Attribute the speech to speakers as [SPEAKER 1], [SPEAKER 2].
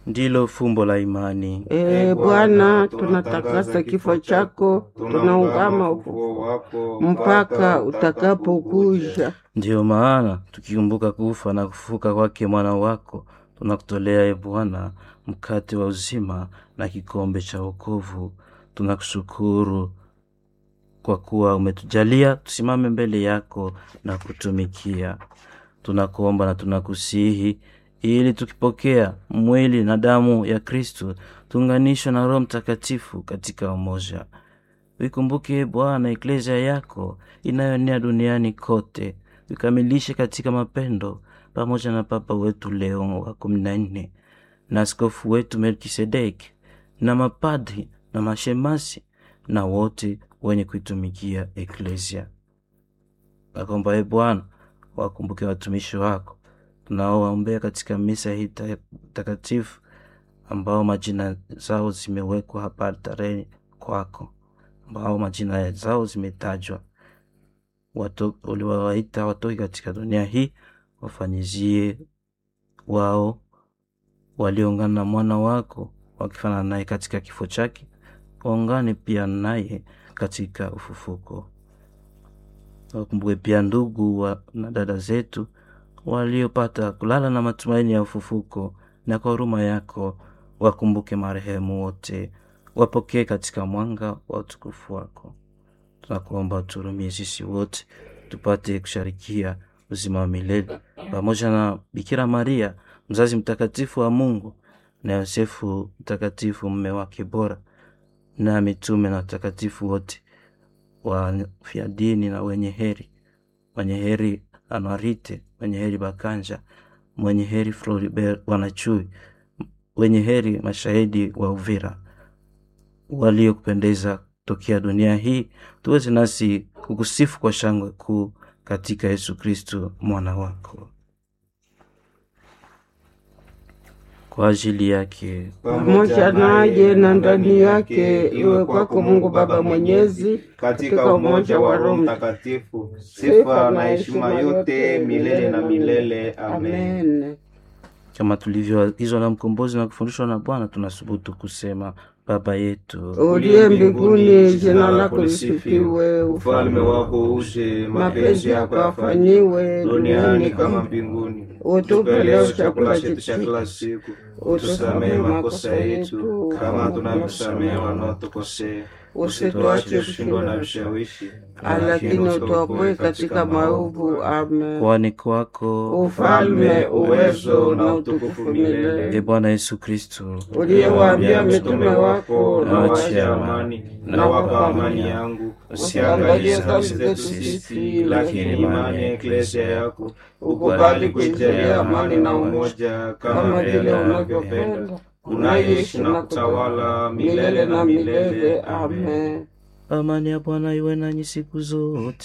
[SPEAKER 1] ndilo fumbo la imani.
[SPEAKER 2] Ee Bwana, tunatakasa kifo chako, tunaungama ufufuo
[SPEAKER 3] wako
[SPEAKER 2] mpaka utakapokuja.
[SPEAKER 1] Ndiyo maana tukikumbuka kufa na kufufuka kwake mwana wako, tunakutolea e Bwana mkate wa uzima na kikombe cha wokovu. Tunakushukuru kwa kuwa umetujalia tusimame mbele yako na kutumikia. Tunakuomba na tunakusihi ili tukipokea mwili na damu ya Kristu tuunganishwe na Roho Mtakatifu katika umoja. Uikumbuke Bwana eklesia yako inayoenea duniani kote, ukamilishe katika mapendo, pamoja na Papa wetu Leo wa kumi na nne na askofu wetu Melkisedeki na mapadri na mashemasi na wote wenye kuitumikia eklesia. Nakomba e Bwana wakumbuke watumishi wako tunaowaombea katika misa hii ta- takatifu ambao majina zao zimewekwa hapa altareni kwako, ambao majina zao zimetajwa. Wato- Uliwawaita watoke katika dunia hii, wafanyizie wao walioungana na mwana wako wakifanana naye katika kifo chake, waungane pia naye katika ufufuko. Wakumbuke pia ndugu wa, na dada zetu waliopata kulala na matumaini ya ufufuko, na kwa huruma yako wakumbuke marehemu wote, wapokee katika mwanga wa utukufu wako. Tunakuomba uturumie sisi wote tupate kusharikia uzima wa milele pamoja na Bikira Maria mzazi mtakatifu wa Mungu na Yosefu mtakatifu mume wake bora na mitume na watakatifu wote wafia dini na wenye heri, mwenye heri Anuarite, mwenye heri Bakanja, mwenye heri Floribert Wanachui, wenye heri mashahidi wa Uvira waliokupendeza tokea dunia hii, tuweze nasi kukusifu kwa shangwe kuu katika Yesu Kristo mwana wako. Kwa ajili yake
[SPEAKER 2] pamoja naye na ndani yake, iwe kwako Mungu Baba Mwenyezi,
[SPEAKER 3] katika umoja wa Roho Mtakatifu, sifa na heshima yote milele na milele. Amen.
[SPEAKER 2] Amen.
[SPEAKER 1] kama tulivyoagizwa na mkombozi na kufundishwa na Bwana, tunasubutu kusema Baba yetu
[SPEAKER 2] Uliye mbinguni, jina lako lisifiwe,
[SPEAKER 3] ufalme wako uje,
[SPEAKER 2] mapenzi yako yafanyiwe
[SPEAKER 3] duniani kama mbinguni.
[SPEAKER 2] Utupe leo chakula
[SPEAKER 3] chakula chetu cha
[SPEAKER 2] chetu,
[SPEAKER 3] kila siku,
[SPEAKER 2] utusamehe
[SPEAKER 3] utusamehe
[SPEAKER 2] makosa
[SPEAKER 3] makosa
[SPEAKER 2] yetu
[SPEAKER 3] yetu kama tunavyosamehe wanaotukosea,
[SPEAKER 2] usituache
[SPEAKER 3] kushindwa na
[SPEAKER 2] kushindwa,
[SPEAKER 3] vishawishi,
[SPEAKER 2] lakini utuopoe katika maovu. Amen.
[SPEAKER 1] kwani kwako
[SPEAKER 2] Ufalme, uwezo na utukufu
[SPEAKER 1] e
[SPEAKER 2] milele.
[SPEAKER 1] Bwana Yesu Kristo
[SPEAKER 2] Uliyewaambia mitume wako,
[SPEAKER 3] na
[SPEAKER 2] na
[SPEAKER 3] wache
[SPEAKER 2] wacha
[SPEAKER 3] amani, na wapa amani yangu, usiangalie dhambi zetu sisi, lakini imani ya eklesia yako ukubali kuijalia amani na umoja, kama vile unavyopenda unaishi na kutawala milele na milele. Amen.
[SPEAKER 2] Amen.
[SPEAKER 1] amani ya Bwana iwe nanyi siku zote.